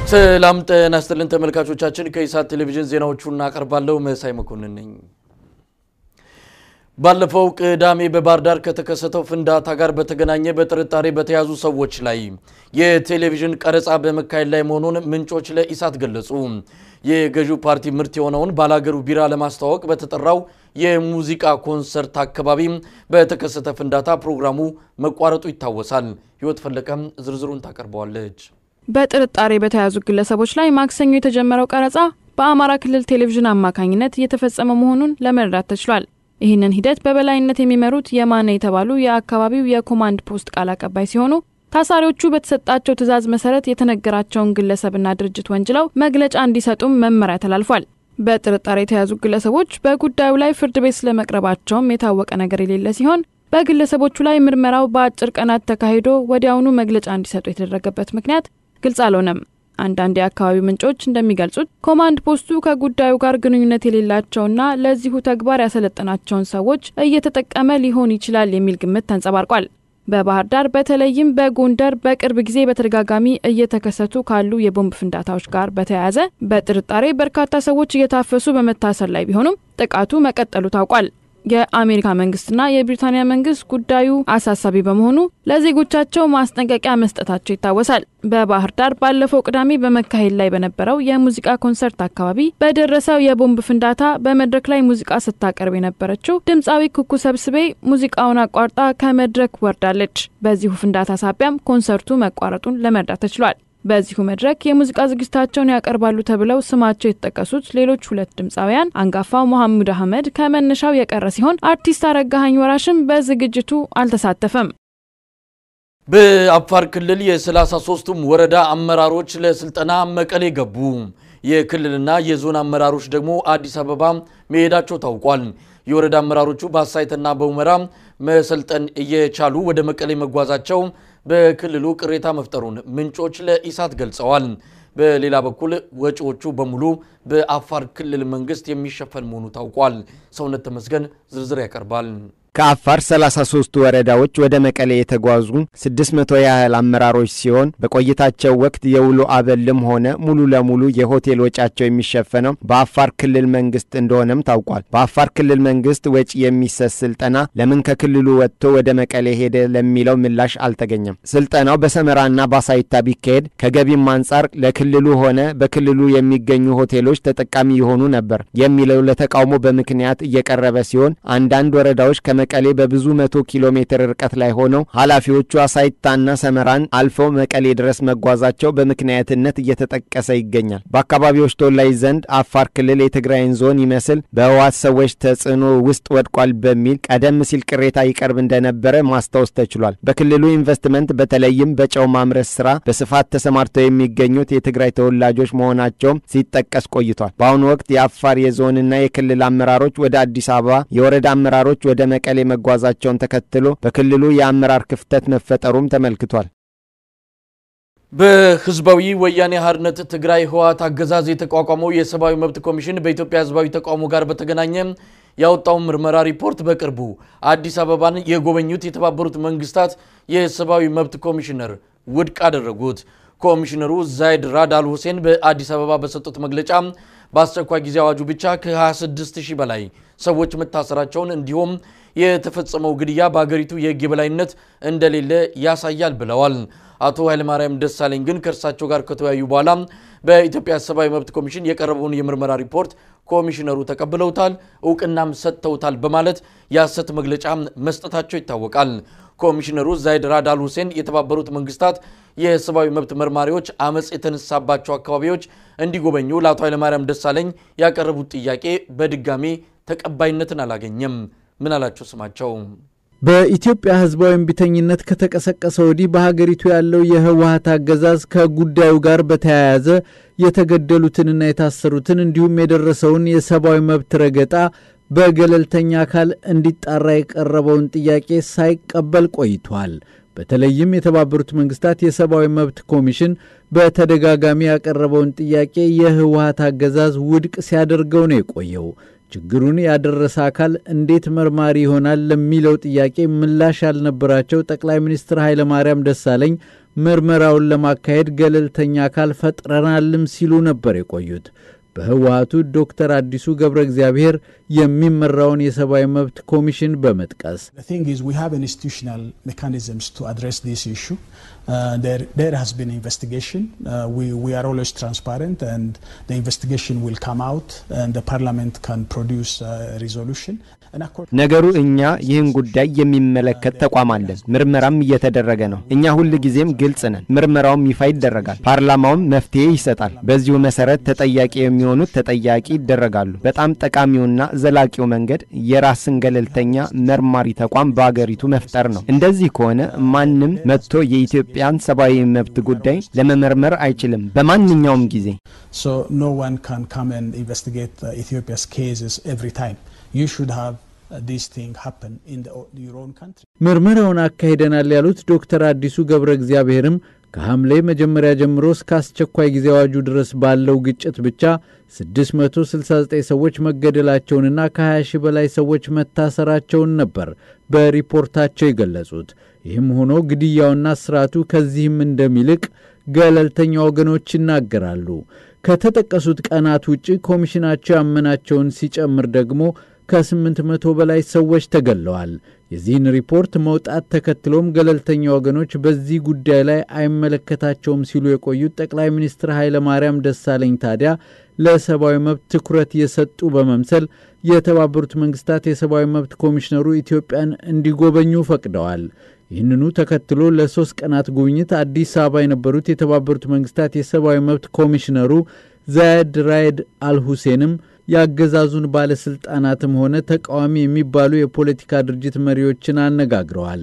ሰላም ጤና ይስጥልን ተመልካቾቻችን፣ ከኢሳት ቴሌቪዥን ዜናዎቹን እናቀርባለሁ። መሳይ መኮንን ነኝ። ባለፈው ቅዳሜ በባህር ዳር ከተከሰተው ፍንዳታ ጋር በተገናኘ በጥርጣሬ በተያዙ ሰዎች ላይ የቴሌቪዥን ቀረጻ በመካሄድ ላይ መሆኑን ምንጮች ለኢሳት ገለጹ። የገዢው ፓርቲ ምርት የሆነውን ባላገሩ ቢራ ለማስተዋወቅ በተጠራው የሙዚቃ ኮንሰርት አካባቢ በተከሰተ ፍንዳታ ፕሮግራሙ መቋረጡ ይታወሳል። ህይወት ፈለቀም ዝርዝሩን ታቀርበዋለች። በጥርጣሬ በተያዙ ግለሰቦች ላይ ማክሰኞ የተጀመረው ቀረጻ በአማራ ክልል ቴሌቪዥን አማካኝነት እየተፈጸመ መሆኑን ለመረዳት ተችሏል። ይህንን ሂደት በበላይነት የሚመሩት የማነ የተባሉ የአካባቢው የኮማንድ ፖስት ቃል አቀባይ ሲሆኑ ታሳሪዎቹ በተሰጣቸው ትዕዛዝ መሰረት የተነገራቸውን ግለሰብና ድርጅት ወንጅለው መግለጫ እንዲሰጡም መመሪያ ተላልፏል። በጥርጣሬ የተያዙ ግለሰቦች በጉዳዩ ላይ ፍርድ ቤት ስለመቅረባቸውም የታወቀ ነገር የሌለ ሲሆን በግለሰቦቹ ላይ ምርመራው በአጭር ቀናት ተካሂዶ ወዲያውኑ መግለጫ እንዲሰጡ የተደረገበት ምክንያት ግልጽ አልሆነም። አንዳንድ የአካባቢው ምንጮች እንደሚገልጹት ኮማንድ ፖስቱ ከጉዳዩ ጋር ግንኙነት የሌላቸውና ለዚሁ ተግባር ያሰለጠናቸውን ሰዎች እየተጠቀመ ሊሆን ይችላል የሚል ግምት ተንጸባርቋል። በባህር ዳር በተለይም በጎንደር በቅርብ ጊዜ በተደጋጋሚ እየተከሰቱ ካሉ የቦምብ ፍንዳታዎች ጋር በተያያዘ በጥርጣሬ በርካታ ሰዎች እየታፈሱ በመታሰር ላይ ቢሆኑም ጥቃቱ መቀጠሉ ታውቋል። የአሜሪካ መንግስትና የብሪታንያ መንግስት ጉዳዩ አሳሳቢ በመሆኑ ለዜጎቻቸው ማስጠንቀቂያ መስጠታቸው ይታወሳል። በባህር ዳር ባለፈው ቅዳሜ በመካሄድ ላይ በነበረው የሙዚቃ ኮንሰርት አካባቢ በደረሰው የቦምብ ፍንዳታ በመድረክ ላይ ሙዚቃ ስታቀርብ የነበረችው ድምፃዊ ኩኩ ሰብስቤ ሙዚቃውን አቋርጣ ከመድረክ ወርዳለች። በዚሁ ፍንዳታ ሳቢያም ኮንሰርቱ መቋረጡን ለመርዳት ተችሏል። በዚሁ መድረክ የሙዚቃ ዝግጅታቸውን ያቀርባሉ ተብለው ስማቸው የተጠቀሱት ሌሎች ሁለት ድምፃውያን አንጋፋው መሐሙድ አህመድ ከመነሻው የቀረ ሲሆን አርቲስት አረጋኸኝ ወራሽም በዝግጅቱ አልተሳተፈም። በአፋር ክልል የ33ቱም ወረዳ አመራሮች ለስልጠና መቀሌ ገቡ። የክልልና የዞን አመራሮች ደግሞ አዲስ አበባ መሄዳቸው ታውቋል። የወረዳ አመራሮቹ በአሳይትና በሁመራ መሰልጠን እየቻሉ ወደ መቀሌ መጓዛቸው በክልሉ ቅሬታ መፍጠሩን ምንጮች ለኢሳት ገልጸዋል። በሌላ በኩል ወጪዎቹ በሙሉ በአፋር ክልል መንግስት የሚሸፈን መሆኑ ታውቋል። ሰውነት ተመስገን ዝርዝር ያቀርባል። ከአፋር 33 ወረዳዎች ወደ መቀሌ የተጓዙ 600 ያህል አመራሮች ሲሆን በቆይታቸው ወቅት የውሎ አበልም ሆነ ሙሉ ለሙሉ የሆቴል ወጪያቸው የሚሸፈነው በአፋር ክልል መንግስት እንደሆነም ታውቋል። በአፋር ክልል መንግስት ወጪ የሚሰጥ ስልጠና ለምን ከክልሉ ወጥቶ ወደ መቀሌ ሄደ ለሚለው ምላሽ አልተገኘም። ስልጠናው በሰመራና በአሳይታ ቢካሄድ ከገቢም አንጻር ለክልሉ ሆነ በክልሉ የሚገኙ ሆቴሎች ተጠቃሚ የሆኑ ነበር የሚለው ለተቃውሞ በምክንያት እየቀረበ ሲሆን አንዳንድ ወረዳዎች ከመ መቀሌ በብዙ መቶ ኪሎ ሜትር ርቀት ላይ ሆነው ኃላፊዎቹ አሳይታና ሰመራን አልፈው መቀሌ ድረስ መጓዛቸው በምክንያትነት እየተጠቀሰ ይገኛል። በአካባቢዎች ተወላጅ ዘንድ አፋር ክልል የትግራይን ዞን ይመስል በህወሓት ሰዎች ተጽዕኖ ውስጥ ወድቋል በሚል ቀደም ሲል ቅሬታ ይቀርብ እንደነበረ ማስታወስ ተችሏል። በክልሉ ኢንቨስትመንት በተለይም በጨው ማምረት ስራ በስፋት ተሰማርተው የሚገኙት የትግራይ ተወላጆች መሆናቸውም ሲጠቀስ ቆይቷል። በአሁኑ ወቅት የአፋር የዞንና የክልል አመራሮች ወደ አዲስ አበባ፣ የወረዳ አመራሮች ወደ መቀሌ መጓዛቸውን ተከትሎ በክልሉ የአመራር ክፍተት መፈጠሩም ተመልክቷል። በህዝባዊ ወያኔ ሓርነት ትግራይ ህወሓት አገዛዝ የተቋቋመው የሰብአዊ መብት ኮሚሽን በኢትዮጵያ ህዝባዊ ተቃውሞ ጋር በተገናኘ ያወጣው ምርመራ ሪፖርት በቅርቡ አዲስ አበባን የጎበኙት የተባበሩት መንግስታት የሰብአዊ መብት ኮሚሽነር ውድቅ አደረጉት። ኮሚሽነሩ ዛይድ ራድ አል ሁሴን በአዲስ አበባ በሰጡት መግለጫ በአስቸኳይ ጊዜ አዋጁ ብቻ ከ26 ሺህ በላይ ሰዎች መታሰራቸውን እንዲሁም የተፈጸመው ግድያ በሀገሪቱ የህግ የበላይነት እንደሌለ ያሳያል ብለዋል። አቶ ኃይለማርያም ደሳለኝ ግን ከእርሳቸው ጋር ከተወያዩ በኋላ በኢትዮጵያ ሰብአዊ መብት ኮሚሽን የቀረበውን የምርመራ ሪፖርት ኮሚሽነሩ ተቀብለውታል፣ እውቅናም ሰጥተውታል በማለት የሐሰት መግለጫ መስጠታቸው ይታወቃል። ኮሚሽነሩ ዛይድ ራድ አል ሁሴን የተባበሩት መንግስታት የሰብአዊ መብት መርማሪዎች አመፅ የተነሳባቸው አካባቢዎች እንዲጎበኙ ለአቶ ኃይለማርያም ደሳለኝ ያቀረቡት ጥያቄ በድጋሚ ተቀባይነትን አላገኘም። ምን አላቸው ስማቸው በኢትዮጵያ ህዝባዊ እምቢተኝነት ከተቀሰቀሰ ወዲህ በሀገሪቱ ያለው የህወሀት አገዛዝ ከጉዳዩ ጋር በተያያዘ የተገደሉትንና የታሰሩትን እንዲሁም የደረሰውን የሰብአዊ መብት ረገጣ በገለልተኛ አካል እንዲጣራ የቀረበውን ጥያቄ ሳይቀበል ቆይቷል። በተለይም የተባበሩት መንግስታት የሰብአዊ መብት ኮሚሽን በተደጋጋሚ ያቀረበውን ጥያቄ የህወሀት አገዛዝ ውድቅ ሲያደርገው ነው የቆየው። ችግሩን ያደረሰ አካል እንዴት መርማሪ ይሆናል ለሚለው ጥያቄ ምላሽ ያልነበራቸው ጠቅላይ ሚኒስትር ኃይለማርያም ደሳለኝ ምርመራውን ለማካሄድ ገለልተኛ አካል ፈጥረናልም ሲሉ ነበር የቆዩት። በህወሀቱ ዶክተር አዲሱ ገብረ እግዚአብሔር የሚመራውን የሰብአዊ መብት ኮሚሽን በመጥቀስ ነገሩ እኛ ይህን ጉዳይ የሚመለከት ተቋም አለን። ምርመራም እየተደረገ ነው። እኛ ሁል ጊዜም ግልጽ ነን። ምርመራውም ይፋ ይደረጋል። ፓርላማውም መፍትሄ ይሰጣል። በዚሁ መሰረት ተጠያቂ የሚሆኑት ተጠያቂ ይደረጋሉ። በጣም ጠቃሚውና ዘላቂው መንገድ የራስን ገለልተኛ መርማሪ ተቋም በአገሪቱ መፍጠር ነው። እንደዚህ ከሆነ ማንም መጥቶ የኢትዮጵያን ሰብአዊ መብት ጉዳይ ለመመርመር አይችልም በማንኛውም ጊዜ። ምርመራውን አካሂደናል ያሉት ዶክተር አዲሱ ገብረ እግዚአብሔርም ከሐምሌ መጀመሪያ ጀምሮ እስከ አስቸኳይ ጊዜ አዋጁ ድረስ ባለው ግጭት ብቻ 669 ሰዎች መገደላቸውንና ከ20 ሺህ በላይ ሰዎች መታሰራቸውን ነበር በሪፖርታቸው የገለጹት። ይህም ሆኖ ግድያውና ስርዓቱ ከዚህም እንደሚልቅ ገለልተኛ ወገኖች ይናገራሉ። ከተጠቀሱት ቀናት ውጪ ኮሚሽናቸው ያመናቸውን ሲጨምር ደግሞ ከስምንት መቶ በላይ ሰዎች ተገለዋል። የዚህን ሪፖርት መውጣት ተከትሎም ገለልተኛ ወገኖች በዚህ ጉዳይ ላይ አይመለከታቸውም ሲሉ የቆዩት ጠቅላይ ሚኒስትር ኃይለ ማርያም ደሳለኝ ታዲያ ለሰብአዊ መብት ትኩረት የሰጡ በመምሰል የተባበሩት መንግስታት የሰብአዊ መብት ኮሚሽነሩ ኢትዮጵያን እንዲጎበኙ ፈቅደዋል። ይህንኑ ተከትሎ ለሶስት ቀናት ጉብኝት አዲስ አበባ የነበሩት የተባበሩት መንግስታት የሰብአዊ መብት ኮሚሽነሩ ዛየድ ራይድ አልሁሴንም የአገዛዙን ባለስልጣናትም ሆነ ተቃዋሚ የሚባሉ የፖለቲካ ድርጅት መሪዎችን አነጋግረዋል።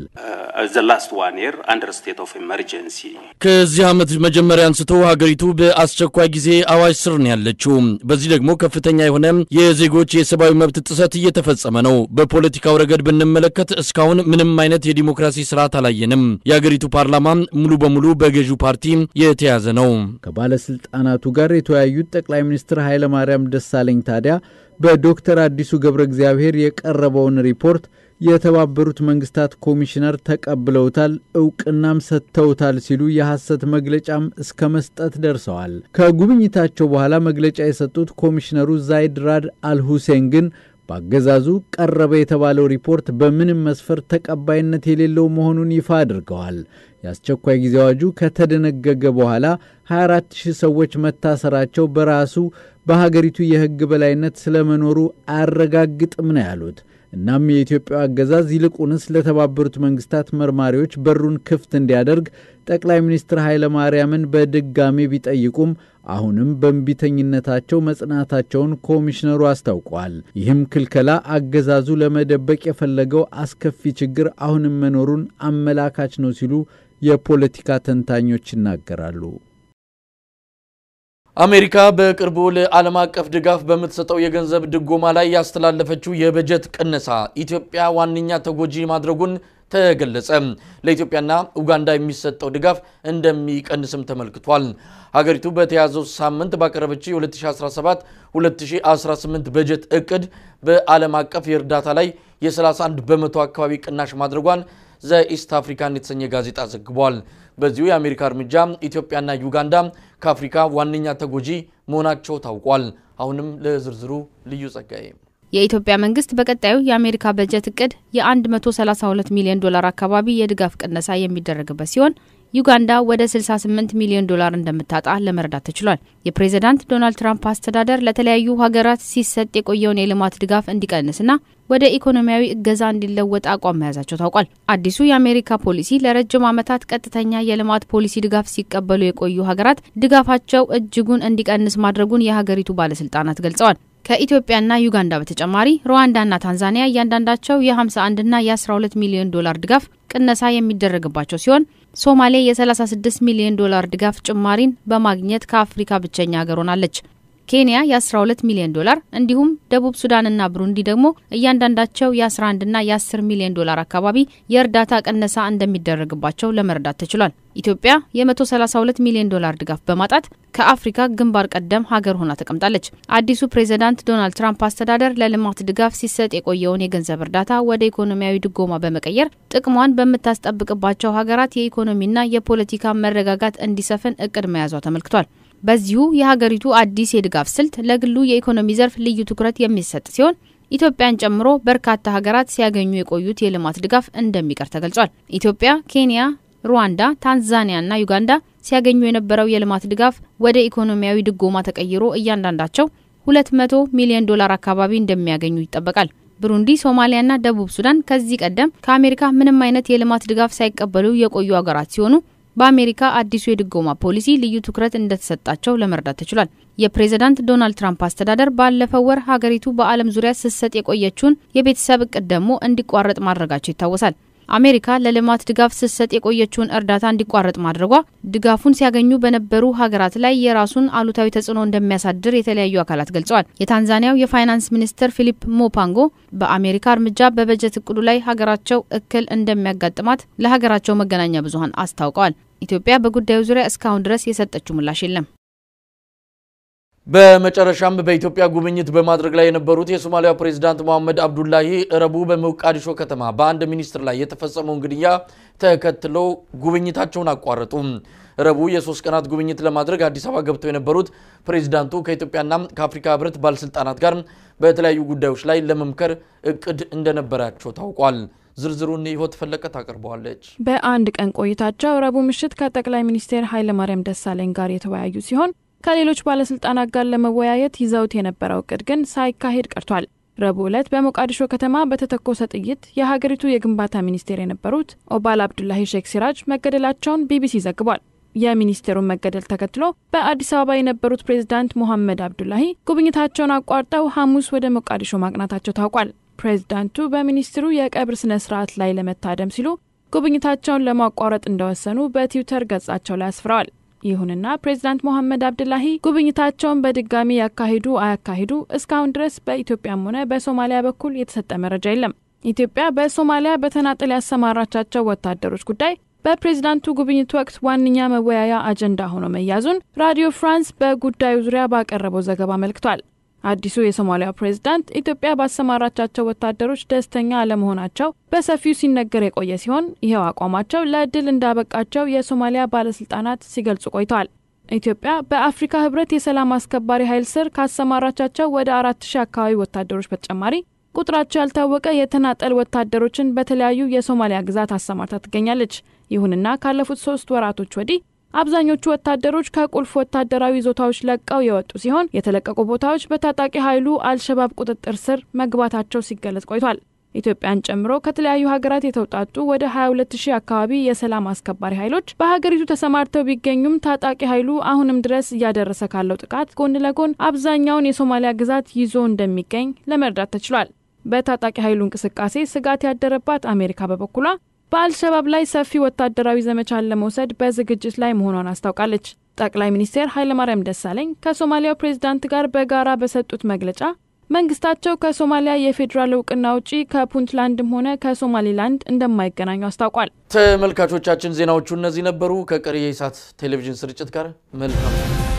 ከዚህ ዓመት መጀመሪያ አንስቶ ሀገሪቱ በአስቸኳይ ጊዜ አዋጅ ስር ነው ያለችው። በዚህ ደግሞ ከፍተኛ የሆነ የዜጎች የሰብአዊ መብት ጥሰት እየተፈጸመ ነው። በፖለቲካው ረገድ ብንመለከት እስካሁን ምንም አይነት የዲሞክራሲ ስርዓት አላየንም። የሀገሪቱ ፓርላማ ሙሉ በሙሉ በገዢው ፓርቲ የተያዘ ነው። ከባለስልጣናቱ ጋር የተወያዩት ጠቅላይ ሚኒስትር ኃይለማርያም ደሳለኝ ታዲያ በዶክተር አዲሱ ገብረ እግዚአብሔር የቀረበውን ሪፖርት የተባበሩት መንግስታት ኮሚሽነር ተቀብለውታል፣ እውቅናም ሰጥተውታል ሲሉ የሐሰት መግለጫም እስከ መስጠት ደርሰዋል። ከጉብኝታቸው በኋላ መግለጫ የሰጡት ኮሚሽነሩ ዛይድ ራድ አልሁሴን ግን በአገዛዙ ቀረበ የተባለው ሪፖርት በምንም መስፈርት ተቀባይነት የሌለው መሆኑን ይፋ አድርገዋል። የአስቸኳይ ጊዜ አዋጁ ከተደነገገ በኋላ 24 ሺህ ሰዎች መታሰራቸው በራሱ በሀገሪቱ የሕግ በላይነት ስለመኖሩ አያረጋግጥም ነው ያሉት። እናም የኢትዮጵያ አገዛዝ ይልቁንስ ለተባበሩት መንግስታት መርማሪዎች በሩን ክፍት እንዲያደርግ ጠቅላይ ሚኒስትር ኃይለ ማርያምን በድጋሜ ቢጠይቁም አሁንም በእንቢተኝነታቸው መጽናታቸውን ኮሚሽነሩ አስታውቀዋል። ይህም ክልከላ አገዛዙ ለመደበቅ የፈለገው አስከፊ ችግር አሁንም መኖሩን አመላካች ነው ሲሉ የፖለቲካ ተንታኞች ይናገራሉ። አሜሪካ በቅርቡ ለዓለም አቀፍ ድጋፍ በምትሰጠው የገንዘብ ድጎማ ላይ ያስተላለፈችው የበጀት ቅነሳ ኢትዮጵያ ዋነኛ ተጎጂ ማድረጉን ተገለጸ። ለኢትዮጵያና ኡጋንዳ የሚሰጠው ድጋፍ እንደሚቀንስም ተመልክቷል። ሀገሪቱ በተያዘው ሳምንት ባቀረበችው የ2017-2018 በጀት እቅድ በዓለም አቀፍ የእርዳታ ላይ የ31 በመቶ አካባቢ ቅናሽ ማድረጓን ዘኢስት አፍሪካን የተሰኘ ጋዜጣ ዘግቧል። በዚሁ የአሜሪካ እርምጃ ኢትዮጵያና ዩጋንዳ ከአፍሪካ ዋነኛ ተጎጂ መሆናቸው ታውቋል። አሁንም ለዝርዝሩ ልዩ ጸጋዬ የኢትዮጵያ መንግስት በቀጣዩ የአሜሪካ በጀት እቅድ የ132 ሚሊዮን ዶላር አካባቢ የድጋፍ ቅነሳ የሚደረግበት ሲሆን ዩጋንዳ ወደ 68 ሚሊዮን ዶላር እንደምታጣ ለመረዳት ተችሏል። የፕሬዝዳንት ዶናልድ ትራምፕ አስተዳደር ለተለያዩ ሀገራት ሲሰጥ የቆየውን የልማት ድጋፍ እንዲቀንስና ወደ ኢኮኖሚያዊ እገዛ እንዲለወጥ አቋም መያዛቸው ታውቋል። አዲሱ የአሜሪካ ፖሊሲ ለረጅም ዓመታት ቀጥተኛ የልማት ፖሊሲ ድጋፍ ሲቀበሉ የቆዩ ሀገራት ድጋፋቸው እጅጉን እንዲቀንስ ማድረጉን የሀገሪቱ ባለስልጣናት ገልጸዋል። ከኢትዮጵያና ዩጋንዳ በተጨማሪ ሩዋንዳና ታንዛኒያ እያንዳንዳቸው የ51ና የ12 ሚሊዮን ዶላር ድጋፍ ቅነሳ የሚደረግባቸው ሲሆን ሶማሌ የ36 ሚሊዮን ዶላር ድጋፍ ጭማሪን በማግኘት ከአፍሪካ ብቸኛ ሀገር ሆናለች። ኬንያ የ12 ሚሊዮን ዶላር እንዲሁም ደቡብ ሱዳንና ብሩንዲ ደግሞ እያንዳንዳቸው የ11ና የ10 ሚሊዮን ዶላር አካባቢ የእርዳታ ቅነሳ እንደሚደረግባቸው ለመረዳት ተችሏል። ኢትዮጵያ የ132 ሚሊዮን ዶላር ድጋፍ በማጣት ከአፍሪካ ግንባር ቀደም ሀገር ሆና ተቀምጣለች። አዲሱ ፕሬዝዳንት ዶናልድ ትራምፕ አስተዳደር ለልማት ድጋፍ ሲሰጥ የቆየውን የገንዘብ እርዳታ ወደ ኢኮኖሚያዊ ድጎማ በመቀየር ጥቅሟን በምታስጠብቅባቸው ሀገራት የኢኮኖሚና የፖለቲካ መረጋጋት እንዲሰፍን እቅድ መያዟ ተመልክቷል። በዚሁ የሀገሪቱ አዲስ የድጋፍ ስልት ለግሉ የኢኮኖሚ ዘርፍ ልዩ ትኩረት የሚሰጥ ሲሆን ኢትዮጵያን ጨምሮ በርካታ ሀገራት ሲያገኙ የቆዩት የልማት ድጋፍ እንደሚቀር ተገልጿል። ኢትዮጵያ፣ ኬንያ፣ ሩዋንዳ፣ ታንዛኒያና ዩጋንዳ ሲያገኙ የነበረው የልማት ድጋፍ ወደ ኢኮኖሚያዊ ድጎማ ተቀይሮ እያንዳንዳቸው 200 ሚሊዮን ዶላር አካባቢ እንደሚያገኙ ይጠበቃል። ብሩንዲ፣ ሶማሊያና ደቡብ ሱዳን ከዚህ ቀደም ከአሜሪካ ምንም አይነት የልማት ድጋፍ ሳይቀበሉ የቆዩ ሀገራት ሲሆኑ በአሜሪካ አዲሱ የድጎማ ፖሊሲ ልዩ ትኩረት እንደተሰጣቸው ለመረዳት ተችሏል። የፕሬዝዳንት ዶናልድ ትራምፕ አስተዳደር ባለፈው ወር ሀገሪቱ በዓለም ዙሪያ ስትሰጥ የቆየችውን የቤተሰብ እቅድ ደግሞ እንዲቋረጥ ማድረጋቸው ይታወሳል። አሜሪካ ለልማት ድጋፍ ስትሰጥ የቆየችውን እርዳታ እንዲቋረጥ ማድረጓ ድጋፉን ሲያገኙ በነበሩ ሀገራት ላይ የራሱን አሉታዊ ተጽዕኖ እንደሚያሳድር የተለያዩ አካላት ገልጸዋል። የታንዛኒያው የፋይናንስ ሚኒስትር ፊሊፕ ሞፓንጎ በአሜሪካ እርምጃ በበጀት እቅዱ ላይ ሀገራቸው እክል እንደሚያጋጥማት ለሀገራቸው መገናኛ ብዙኃን አስታውቀዋል። ኢትዮጵያ በጉዳዩ ዙሪያ እስካሁን ድረስ የሰጠችው ምላሽ የለም። በመጨረሻም በኢትዮጵያ ጉብኝት በማድረግ ላይ የነበሩት የሶማሊያ ፕሬዝዳንት መሐመድ አብዱላሂ ረቡዕ በሞቃዲሾ ከተማ በአንድ ሚኒስትር ላይ የተፈጸመውን ግድያ ተከትለው ጉብኝታቸውን አቋረጡ። ረቡዕ የሶስት ቀናት ጉብኝት ለማድረግ አዲስ አበባ ገብተው የነበሩት ፕሬዝዳንቱ ከኢትዮጵያና ከአፍሪካ ሕብረት ባለስልጣናት ጋር በተለያዩ ጉዳዮች ላይ ለመምከር እቅድ እንደነበራቸው ታውቋል። ዝርዝሩን ህይወት ፈለቀ ታቀርበዋለች። በአንድ ቀን ቆይታቸው ረቡዕ ምሽት ከጠቅላይ ሚኒስትር ኃይለማርያም ደሳለኝ ጋር የተወያዩ ሲሆን ከሌሎች ባለስልጣናት ጋር ለመወያየት ይዘውት የነበረው እቅድ ግን ሳይካሄድ ቀርቷል። ረቡዕ ዕለት በሞቃዲሾ ከተማ በተተኮሰ ጥይት የሀገሪቱ የግንባታ ሚኒስቴር የነበሩት ኦባል አብዱላሂ ሼክ ሲራጅ መገደላቸውን ቢቢሲ ዘግቧል። የሚኒስቴሩን መገደል ተከትሎ በአዲስ አበባ የነበሩት ፕሬዝዳንት ሞሐመድ አብዱላሂ ጉብኝታቸውን አቋርጠው ሐሙስ ወደ ሞቃዲሾ ማቅናታቸው ታውቋል። ፕሬዝዳንቱ በሚኒስትሩ የቀብር ስነ ስርዓት ላይ ለመታደም ሲሉ ጉብኝታቸውን ለማቋረጥ እንደወሰኑ በትዊተር ገጻቸው ላይ አስፍረዋል። ይሁንና ፕሬዚዳንት ሞሐመድ አብዱላሂ ጉብኝታቸውን በድጋሚ ያካሂዱ አያካሂዱ እስካሁን ድረስ በኢትዮጵያም ሆነ በሶማሊያ በኩል የተሰጠ መረጃ የለም። ኢትዮጵያ በሶማሊያ በተናጠል ያሰማራቻቸው ወታደሮች ጉዳይ በፕሬዚዳንቱ ጉብኝት ወቅት ዋነኛ መወያያ አጀንዳ ሆኖ መያዙን ራዲዮ ፍራንስ በጉዳዩ ዙሪያ ባቀረበው ዘገባ አመልክቷል። አዲሱ የሶማሊያው ፕሬዝዳንት ኢትዮጵያ ባሰማራቻቸው ወታደሮች ደስተኛ አለመሆናቸው በሰፊው ሲነገር የቆየ ሲሆን ይኸው አቋማቸው ለእድል እንዳበቃቸው የሶማሊያ ባለስልጣናት ሲገልጹ ቆይተዋል። ኢትዮጵያ በአፍሪካ ህብረት የሰላም አስከባሪ ኃይል ስር ካሰማራቻቸው ወደ አራት ሺህ አካባቢ ወታደሮች በተጨማሪ ቁጥራቸው ያልታወቀ የተናጠል ወታደሮችን በተለያዩ የሶማሊያ ግዛት አሰማርታ ትገኛለች። ይሁንና ካለፉት ሶስት ወራቶች ወዲህ አብዛኞቹ ወታደሮች ከቁልፍ ወታደራዊ ይዞታዎች ለቀው የወጡ ሲሆን የተለቀቁ ቦታዎች በታጣቂ ኃይሉ አልሸባብ ቁጥጥር ስር መግባታቸው ሲገለጽ ቆይቷል። ኢትዮጵያን ጨምሮ ከተለያዩ ሀገራት የተውጣጡ ወደ 22 ሺህ አካባቢ የሰላም አስከባሪ ኃይሎች በሀገሪቱ ተሰማርተው ቢገኙም ታጣቂ ኃይሉ አሁንም ድረስ እያደረሰ ካለው ጥቃት ጎን ለጎን አብዛኛውን የሶማሊያ ግዛት ይዞ እንደሚገኝ ለመረዳት ተችሏል። በታጣቂ ኃይሉ እንቅስቃሴ ስጋት ያደረባት አሜሪካ በበኩሏ በአልሸባብ ላይ ሰፊ ወታደራዊ ዘመቻን ለመውሰድ በዝግጅት ላይ መሆኗን አስታውቃለች። ጠቅላይ ሚኒስትር ኃይለማርያም ደሳለኝ ከሶማሊያው ፕሬዝዳንት ጋር በጋራ በሰጡት መግለጫ መንግስታቸው ከሶማሊያ የፌዴራል እውቅና ውጪ ከፑንትላንድም ሆነ ከሶማሊላንድ እንደማይገናኙ አስታውቋል። ተመልካቾቻችን ዜናዎቹ እነዚህ ነበሩ። ከቀሪ የኢሳት ቴሌቪዥን ስርጭት ጋር መልካም